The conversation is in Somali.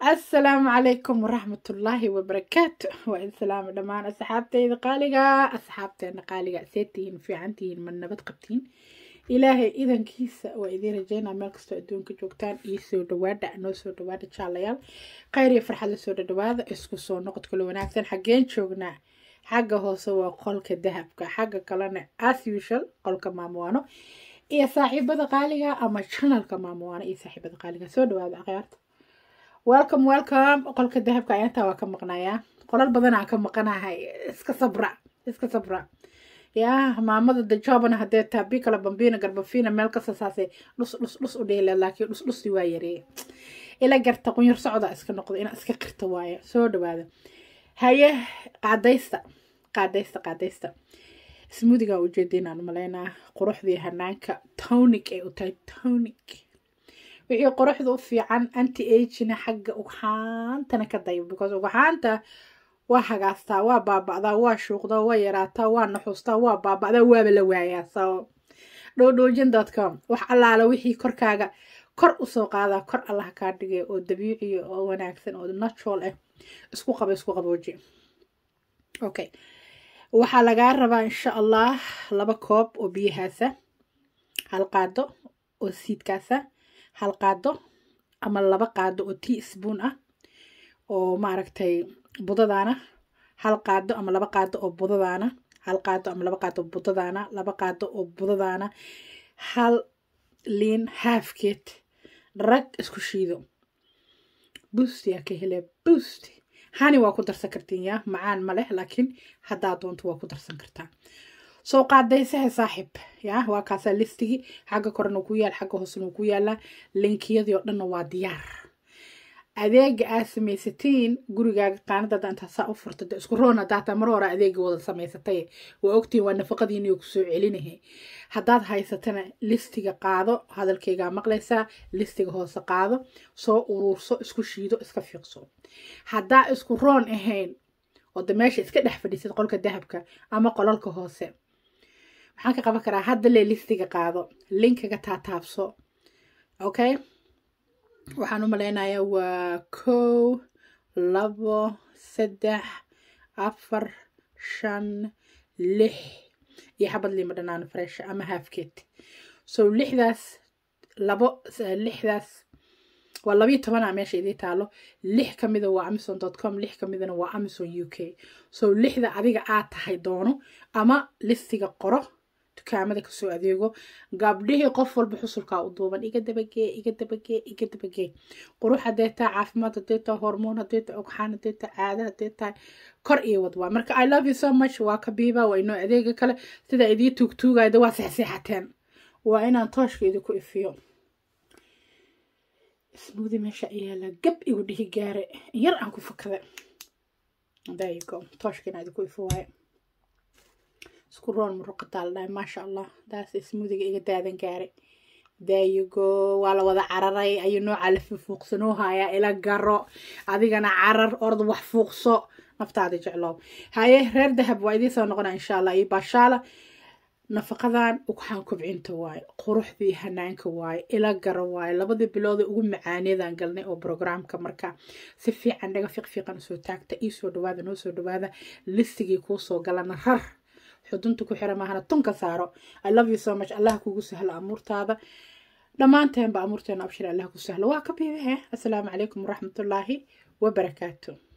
asalaamu calaykum waraxmatullaahi wabarakaatu waa idin salaama dhammaan asxaabteyda qaaliga asxaabteena qaaliga see tihiin fiican tihiin ma nabad qabtiin ilaahay idankiisa waa idiin rajeynaa meel kastoo adduunka joogtaan iyo soo dhawaada noo soo dhawaada jaalayaal khayr iyo farxad la soo dhadhawaada isku soo noqod kale wanaagsan xaggeen joognaa xagga hoose waa qolka dahabka xagga kalena as usual qolka maamuwaano iyo saaxiibada qaaliga ama janalka maamuwaano iyo saaxiibada qaaliga soo dhawaada akhyaarta welcome welcome qolka dahabka ayaantaa waa ka maqnayaa qolal badan aan ka maqanahay iska sabra iska sabra yaa maamada dajobana haddee taabi kala bambiina garbafina meel kasta saasay dhus dhus dhus u dheela laakiin dhus dhusi waa yareeye ila garta qunyar socda iska noqdo inaa iska qirta waaye soo dhawaada haye qaadaysta qaadaysta qaadaysta smoothiga ujeediinaan malaynaa quruxdii hanaanka tonic ay u tahay tonic wixii quruxda u fiican anti agina xagga ugxaantana ka dayo because ugxaanta waa hagaastaa waa baaba'daa waa shuuqdaa waa yaraataa waa naxuustaa waa baaba'daa waaba la waayaa so dhowdhoojin com wax allaala wixii korkaaga kor usoo qaadaa kor allah kaa dhigay oo dabiiciya oo wanaagsan oo natural ah isku qaba isku qabooji okay waxaa lagaa rabaa insha allah laba koob oo biyahaasa hal qaado oo siidkaasa hal qaado ama laba qaado oo tea spoon ah oo maaragtay budadaana hal qaado ama laba qaado oo budadaana hal qaado ama laba qaado oo budadaana laba qaado oo budadaana hal liin haafkeed rag isku shiido boost yaa ka helaa boost hani waa ku darsan kartiin yaa macaan ma leh laakiin haddaa doonto waa ku darsan kartaa soo qaadaysaha saaxiib yaa waa kaasaa listigii xagga korena ku yaal xagga hoosena ku yaalaa linkiyadii oo dhanna waa diyaar adeega aad samaysatiin gurigaaga qaanadada intaa saa u furta de isku roon hadaataa mar hore adeega wada samaysatay waa ogtiin waa nafaqadiiniyo kusoo celinahay haddaad haysatana listiga qaado hadalkaygaa maqlaysaa listiga hoose qaado soo uruurso isku shiido iska fiiqso haddaa isku roon ahayn oo de meesha iska dhex fadhiisad qolka dahabka ama qolalka hoose maxaan ka qaban karaa hadda lee listiga qaado linkaga taataabso okay waxaan u malaynayaa waa kow labo saddex afar shan lix iyo xabad liima dhanaan fresh ama halfkeed so lixdaas labo lixdaas waa labiyo tobanaa meesha idii taalo lix ka mida waa amazon dot com lix ka midana waa amazon u k so lixda adiga aad tahay doono ama listiga qoro dukaamada kasoo adeego gabdhihii qof walba xusulkaa u duuban iga dabagee iga dabagee iga dabagee qurux hadee tahay caafimaad hadee tahay hormoon hadee tahay ogxaan hadee tahay caada hadee tahay kor iyo wadwaa marka i love you so much waa kabiiba waa inoo adeega kale sidaa idii tuugtuugayda waa seexseexateen waa inaan tooshka idinku ifiyo smoothy meesha yaala gab igu dhihi gaare yar aan ku fakada there you go tooshka inaa idinku ifo waaye isku roon muruqataa la dhahay maasha allah daas smoothiga iga daadan gaaray there you go waa la wada cararay ayuu noocaa la fuuqsanoo hayaa ila garo adigana carar ord wax fuuqso naftaada jeclow haye reer dahab waa idiin soo noqona insha allah iyo baashaala nafaqadan ugxaan kobcinta waaye quruxdii hanaanka waaye ila garo waaye labadii bilooda ugu macaaneedaan galnay oo brograamka marka si fiican dhaga fiiq fiiqan usoo taagta ii soo dhawaada noo soo dhawaada listigii kuu soo galana rar xudunta ku xira maahana tunka saaro i love you so much allah kugu sahlo amuurtaada dhammaanteenba amuurteena abshir allah ku sahlo waa ka biibahe assalaamu calaykum waraxmatullaahi wabarakaatu